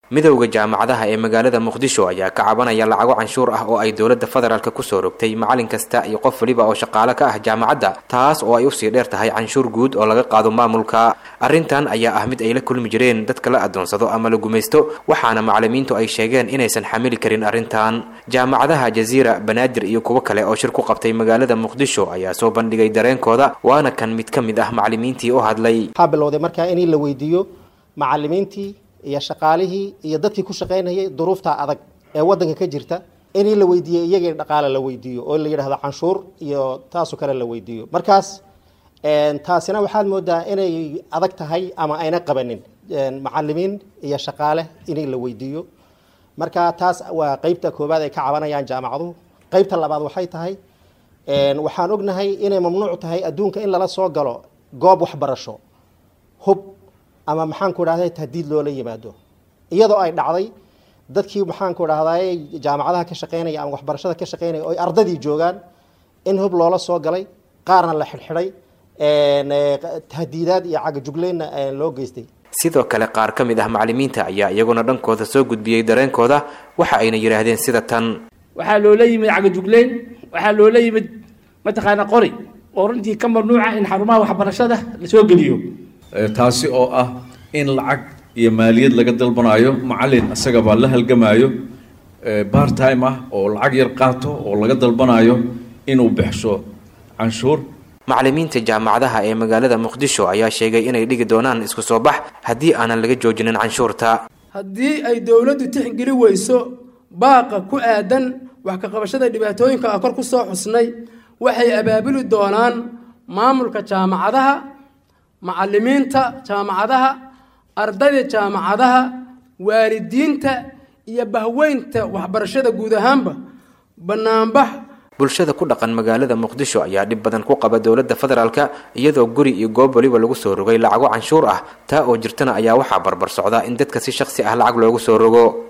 midowda jaamacadaha ee magaalada muqdisho ayaa ka cabanaya lacago canshuur ah oo ay dowladda federaalka kusoo rogtay macalin kasta iyo qof waliba oo shaqaale ka ah jaamacadda taas oo ay usii dheer tahay canshuur guud oo laga qaado maamulka arrintan ayaa ah mid ay la kulmi jireen dadka la adoonsado ama la gumaysto waxaana macalimiintu ay sheegeen inaysan xamili karin arrintan jaamacadaha jaziira banaadir iyo kuwo kale oo shir ku qabtay magaalada muqdisho ayaa soo bandhigay dareenkooda waana kan mid ka mid ah macalimiintii u hadlay waxaa bilowday markaa in la weydiiyo macalimiintii iyo shaqaalihii iyo dadkii ku shaqaynayay duruufta adag ee wadanka ka jirta in la weydiiyo iyagii dhaqaale la weydiiyo oo la yidhahdo canshuur iyo taasoo kale la weydiiyo markaas taasina waxaad moodaa inay adag tahay ama ayna qabanin macalimiin iyo shaqaale in la weydiiyo marka taas waa qeybta koowaad ay ka cabanayaan jaamacaduhu qeybta labaad waxay tahay waxaan ognahay inay mamnuuc tahay adduunka in lala soo galo goob waxbarasho hub ama maxaanku dhahday tahdiid loola yimaado iyadoo ay dhacday dadkii maxaanku dhahday jaamacadaha ka shaqeynaya ama waxbarashada ka shaqeynaya oo ardadii joogaan in hub loola soo galay qaarna la xidhxidhay tahdiidaad iyo cagajugleynna loo geystay sidoo kale qaar ka mid ah macalimiinta ayaa iyaguna dhankooda soo gudbiyey dareenkooda waxa ayna yidhaahdeen sida tan waxaa loola yimid cagajugleyn waxaa loola yimid mataqaana qori oo runtii ka mamnuuca in xarumaha waxbarashada lasoo geliyo taasi oo ah in lacag iyo maaliyad laga dalbanayo macalin isagabaa la halgamaayo bar time ah oo lacag yar qaato oo laga dalbanayo inuu bixsho canshuur macalimiinta jaamacadaha ee magaalada muqdisho ayaa sheegay inay dhigi doonaan isku soo bax haddii aanan laga joojinin canshuurta haddii ay dowladdu tixgeli weyso baaqa ku aadan wax ka qabashada dhibaatooyinka a kor ku soo xusnay waxay abaabuli doonaan maamulka jaamacadaha macalimiinta jaamacadaha ardayda jaamacadaha waalidiinta iyo bahweynta waxbarashada guud ahaanba bannaanbax bulshada ku dhaqan magaalada muqdisho ayaa dhib badan ku qaba dowladda federaalka iyadoo guri iyo goob waliba lagu soo rogay lacago canshuur ah taa oo jirtana ayaa waxaa barbar socda in dadka si shakhsi ah lacag loogu soo rogo